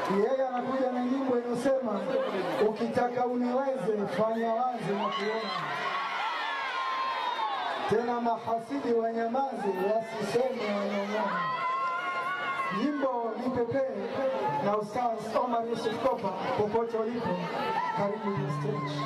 Yeye anakuja na nyimbo inayosema ukitaka uniweze fanya wazi na kuona tena, mahasidi wanyamaze, wasiseme wanyong'one. Nyimbo nipepee na Ustaz Omar Yusuf Kopa, popote ulipo, karibu the stage.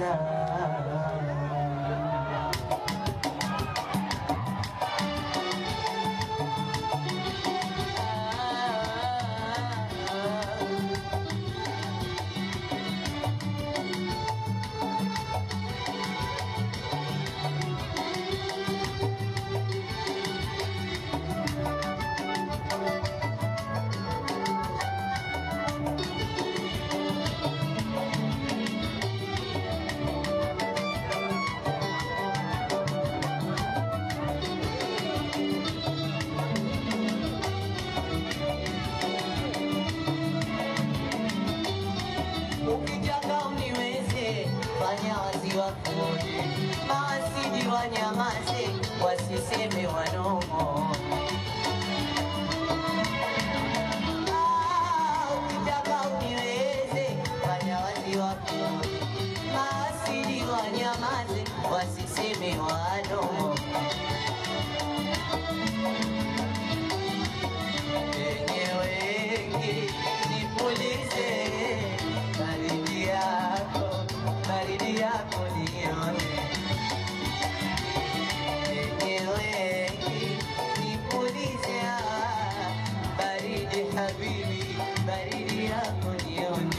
Ukitaka uniweze, fanya wazi wakuone, mawasidi wanyamaze, wasiseme wanomo. Ah, ukitaka uniweze, fanya wazi wakuone, mawasidi wanyamaze, wasiseme wanomo. Wenye wengi nipulize baridi yako, baridi yako nione. Wenye wengi nipulize ah, baridi habibi, baridi yako nione.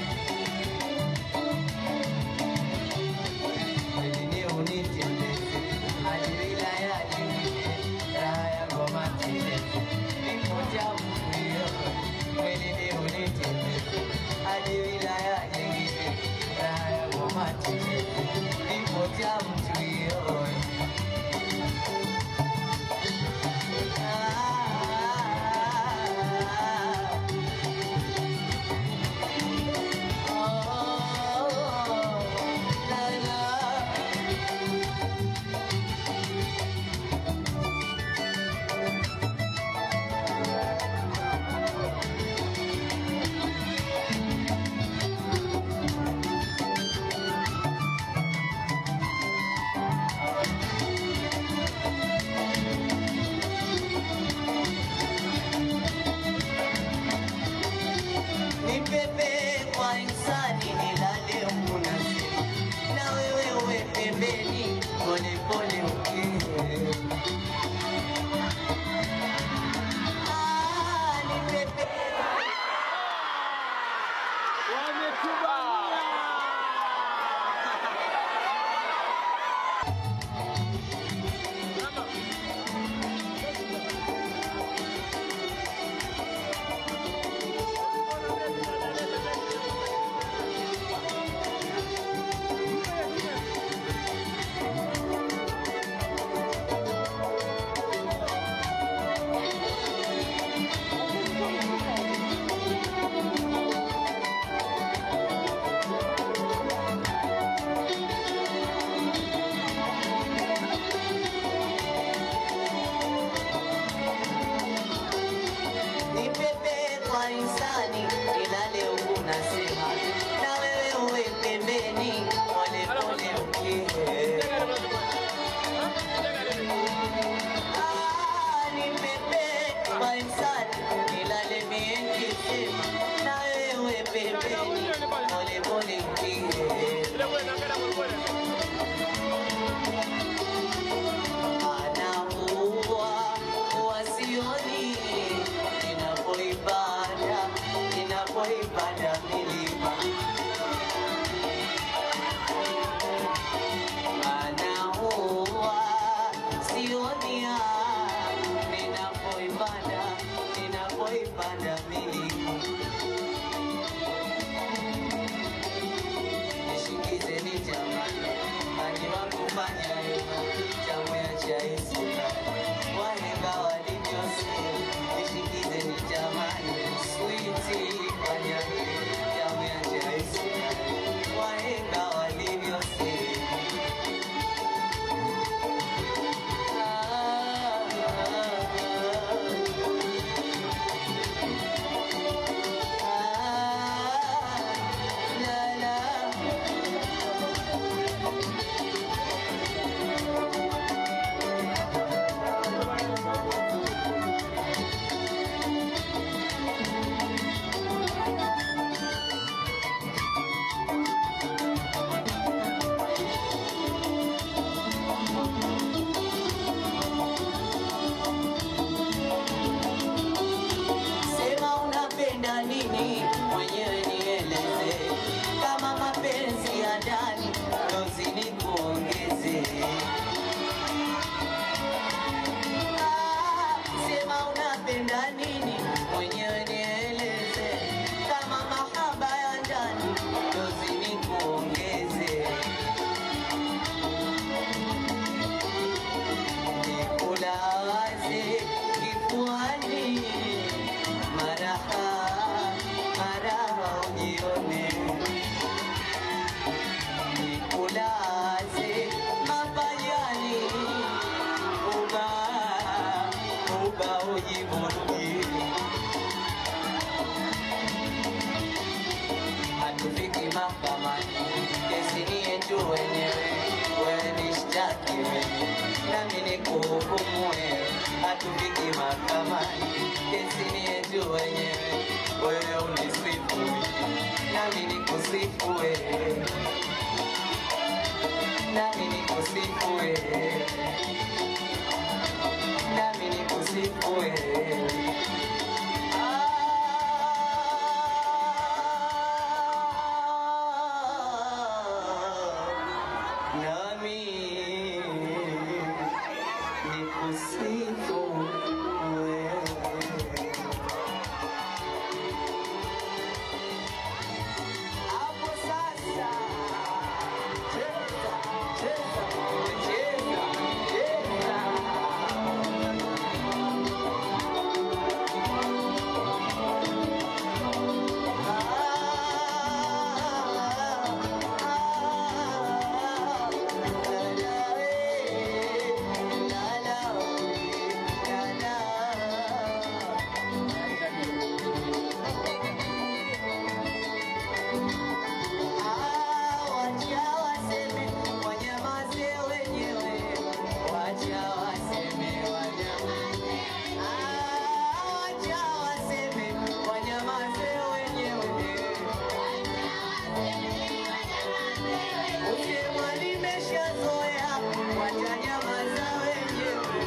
Mwilini unitembeze hadi wilaya nyingine, raha ya ngoma tendeze, nipo jamu hiyo. Mwilini unitembeze hadi wilaya nyingine, raha ya ngoma tendeze, nipo jamu hiyo. Ah, oh, la, la. Nipepe kwa insani nilale munasi na wewe uwe pembeni pole pole ukee. Ah, nipepe nipepe kwa insani nilale huku nasema na wewe uwe pembeni pole pole ukee. Ah, nipepe kwa insani nilale mie nikisema na wewe uwe pembeni pole pole ukee. anaua wasioni ninapoipanda ninapoipanda milima anaua sionia ninapoipanda ninapoipanda milima nishikizeni jamani, ani wakufanya hivyo, chamu ya chai sukari, wahenga walivyosema, nishikizeni jamani, switi fanya hivyo tujiburudie. Hatufiki mahakamani, kesi ni yetu wenyewe, wewe nishtaki mimi nami nikuhukumu wewe. Hatufiki mahakamani, kesi ni yetu wenyewe, wewe unisifu mimi nami nikusifu wewe, nami nikusifu wewe, nami nikusifu wewe. Nami nikusifu wewe. Hapo sasa cheza, cheza, cheza, cheza. Usema nimeshazoea, watanyamaza wenyewe.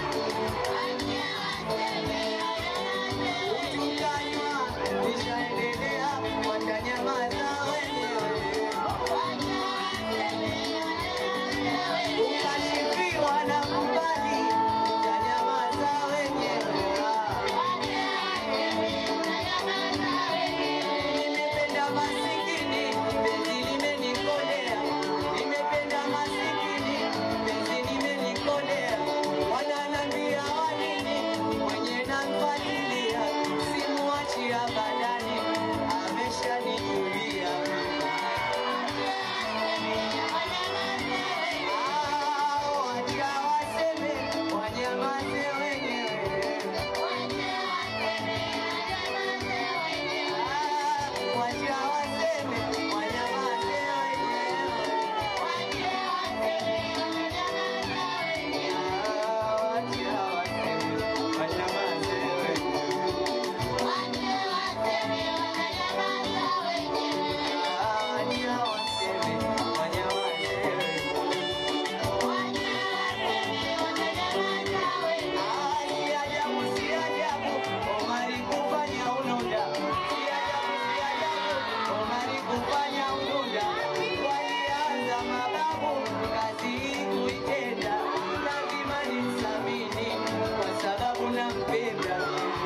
Tukanywa, nishaendelea, watanyamaza wenyewe. Ukashifiwa na kubali, utanyamaza wenyewe. Nimependa masikini, penzi limenikolea. Nimependa masikini, penzi limenikolea. Wananiambia wanini, mwenye namfuatilia, simuachi abadani, ameshanijulia. Ah, wacha waseme, wanyamaze wenyewe. Ah, wacha waseme, wanyamaze wenyewe. Nampenda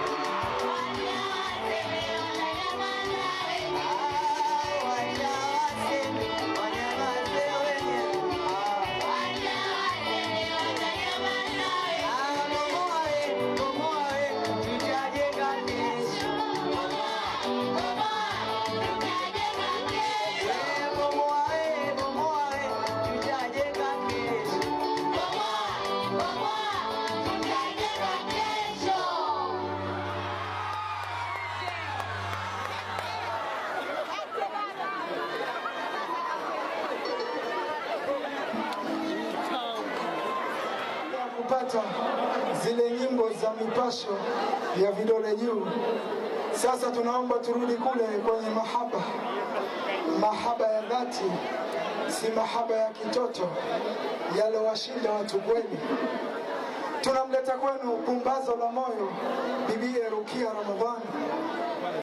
kupata zile nyimbo za mipasho ya vidole juu. Sasa tunaomba turudi kule kwenye mahaba, mahaba ya dhati, si mahaba ya kitoto yalowashinda watu kweli. Tunamleta kwenu pumbazo la moyo, bibie Rukia Ramadhani.